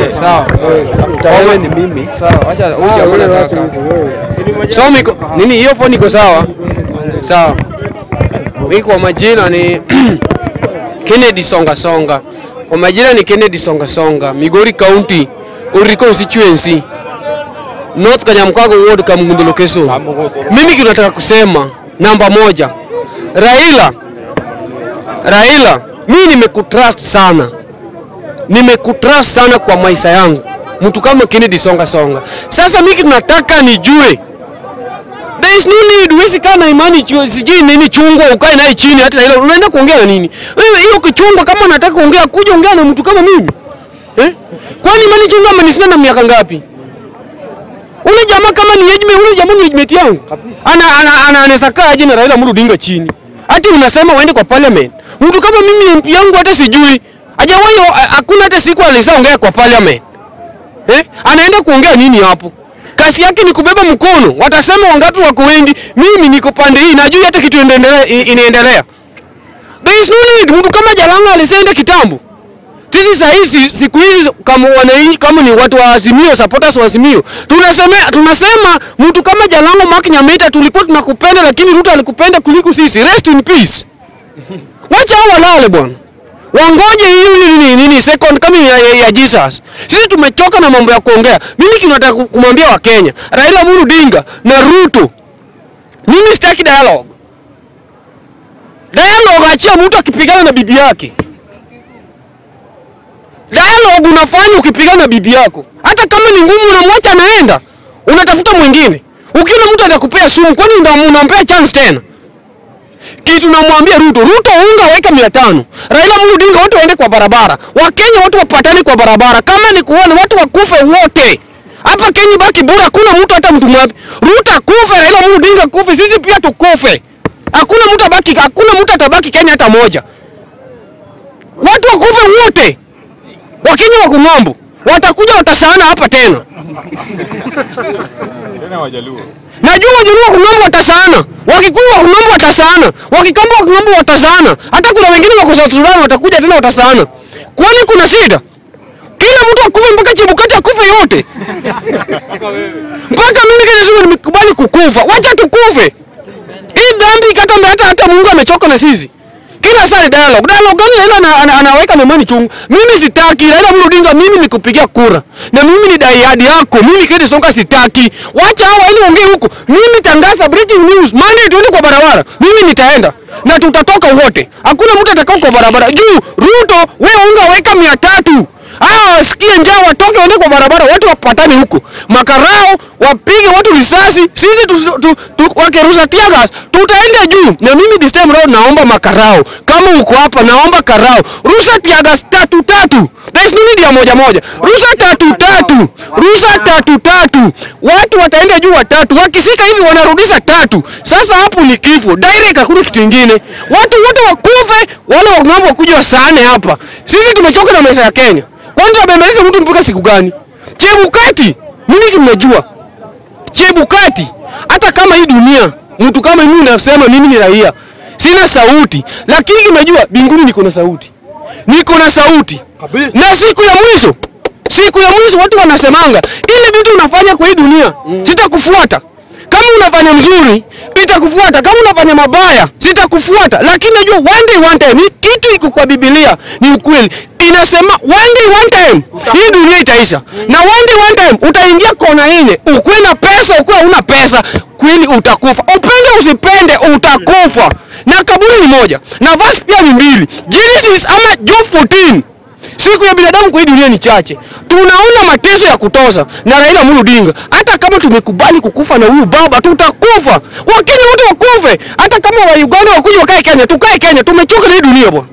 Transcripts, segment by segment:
Sawa. After wewe ni mimi. Sawa, acha huyu Ah, jamaa wewe wacha anataka. hizo wewe. So miko nini hiyo phone iko sawa? Sawa. Mimi kwa majina ni Kennedy Songa Songa. Kwa majina ni Kennedy Songa Songa, Migori County, Uriko constituency. North Kanyamkago ward Kamungundo location. Mimi kinataka kusema namba moja. Raila Raila, mimi nimekutrust sana, nimekutrust sana kwa maisha yangu, mtu kama Kennedy Songa Songa. Sasa mimi tunataka nijue There is no need, huwezi kaa na imani chu- sijui nini chungwa ukae naye chini hata Raila unaenda kuongea na nini? Wewe hiyo kichungwa kama unataka kuongea kuja ongea na mtu kama mimi. Eh? Kwani imani chungwa amenishinda na miaka ngapi? Ule jamaa kama ni age mate, ule jamaa ni age mate yangu. Ana ana ana anaweza kaa aje na Raila Amolo Odinga chini. Hati unasema uende kwa parliament. Mtu kama mimi MP yangu hata sijui. Hajawahi hakuna hata siku alisaongea kwa parliament. Eh? Anaenda kuongea nini hapo? Kasi yake ni kubeba mkono. Watasema wangapi wako wengi? Mimi niko pande hii, najui hata kitu inaendelea inaendelea. There is no need. Mtu kama Jalanga alisenda kitambo. Sisi saa hizi siku hizi kama wananchi kama ni watu wa Azimio, supporters wa Azimio, tunasema tunasema mtu kama Jalango Mark Nyamita tulikuwa tunakupenda, lakini Ruto alikupenda kuliko sisi. Rest in peace. Wacha hao walale bwana. Wangoje hiyo nini nini second kama ya, ya, ya Jesus. Sisi tumechoka na mambo ya kuongea. Mimi kinataka ku- kumwambia Wakenya, Raila Amolo Odinga na Ruto. Mimi sitaki dialogue. Dialogue achia mtu akipigana na bibi yake. Dialogue unafanya ukipigana na bibi yako. Hata kama ni ngumu unamwacha anaenda. Unatafuta mwingine. Ukiona mtu atakupea sumu, kwani una- unampea chance tena? kitu namwambia Ruto, Ruto unga weka mia tano, Raila Amolo Odinga watu waende kwa barabara, Wakenya watu wapatane kwa barabara, kama ni kuona watu wakufe wote hapa Kenya, baki bora, hakuna mtu hata mtu mwapi. Ruto akufe, Raila Amolo Odinga kufe, sisi pia tukufe, hakuna mtu abaki, hakuna mtu atabaki Kenya hata moja, watu wakufe wote. Wakenya wako ng'ambo, watakuja watasana hapa tena. Najua Wajaluo wa Kung'ambo watasana, Wakikuyu wa Kung'ambo watasana, Wakikamba wa Kung'ambo watasana, hata kuna wengine wako South Sudan watakuja tena watasana. Kwani kuna shida? Kila mtu akufe mpaka Chebukati akufe yote, mpaka mimi Kenya Sugu nimekubali kukufa. Wacha tukufe hii dhambi, hata hata hata Mungu amechoka na sisi. Kila saa ni dialogue. Dialogue gani Raila ana, ana, anaweka memani chungu. Mimi sitaki Raila Amolo Odinga, mimi nikupigia kura. Na mimi ni daiadi yako. Mimi Kennedy Songa sitaki. Wacha hao waende ongee huko. Mimi tangaza breaking news. Monday tuende kwa barabara. Mimi nitaenda. Na tutatoka wote. Hakuna mtu atakao kwa barabara. Juu Ruto, wewe unga weka mia tatu. Hao wasikie njaa watoke waende kwa barabara, watu wapatane huko. Makarao wapige watu risasi, sisi tu, tu, tu, wakirusa tear gas tutaenda juu. Na mimi this time round naomba makarao, kama uko hapa, naomba karao, rusa tear gas tatu tatu. There is no need ya moja moja, rusa tatu tatu, rusa tatu tatu. Watu wataenda juu watatu, wakisika hivi wanarudisha tatu. Sasa hapo ni kifo direct, hakuna kitu kingine. Watu wote wakufe, wale wa ng'ambo wakuja wasaane hapa. Sisi tumechoka na maisha ya Kenya. Kwani tunabembeleza mtu mpaka siku gani? Chebukati, mimi kimnajua Chebukati, hata kama hii dunia mtu kama mimi nasema mimi ni raia, sina sauti, lakini kimejua binguni niko na sauti, niko na sauti na siku ya mwisho, siku ya mwisho watu wanasemanga ile vitu unafanya kwa hii dunia sitakufuata. Kama unafanya mzuri nitakufuata, kama unafanya mabaya sitakufuata, lakini najua one day one time, hii kitu iko kwa Biblia ni ukweli, inasema one day one time hii dunia itaisha, na one day one time utaingia kona ile, ukuwe na pesa, ukuwe una pesa, kweli utakufa, upende usipende, utakufa. Na kaburi ni moja na verse pia ni mbili, Genesis ama Job 14 Siku ya binadamu kwa hii dunia ni chache. Tunaona mateso ya kutosa na Raila Amolo Odinga. Hata kama tumekubali kukufa na huyu baba, tutakufa. Wakenya wote wakufe. Hata kama wa Uganda wakuja wakae Kenya, tukae Kenya. Tumechoka na hii dunia bwana.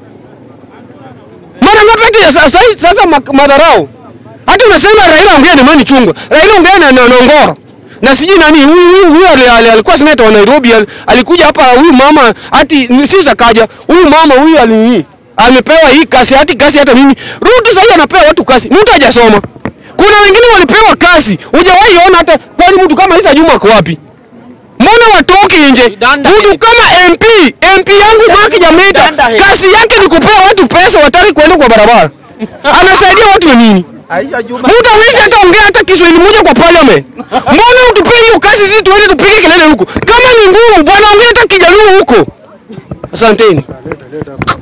Mara ngapi hata ya sasa sasa ma- madharau. Hata unasema Raila ongea na Mani Chungwa. Raila ongea na, na, na Ngoro. Na sijui nani huyu huyu huyu ali- ali- alikuwa seneta wa Nairobi al- alikuja hapa huyu mama hati si zakaja. Huyu mama huyu ali amepewa hii kasi hati kasi hata mimi. Ruto sasa anapewa watu kasi. Mtu hajasoma. Kuna wengine walipewa kasi. Hujawahi ona hata kwani mtu kama Isa Juma ako wapi? Mbona watoki nje? Danda Mtu head. kama MP, MP yangu Mwaki Jameta, Danda head. kasi yake ni kupea watu pesa wataki kuenda kwa barabara. Anasaidia watu na nini? Aisha Juma. Mtu hawezi hata ongea hata Kiswahili moja kwa parliament. Mbona utupie hiyo kazi sisi tuende tupige kelele huko? Kama ni ngumu bwana ongea hata Kijaluo huko. Asanteni.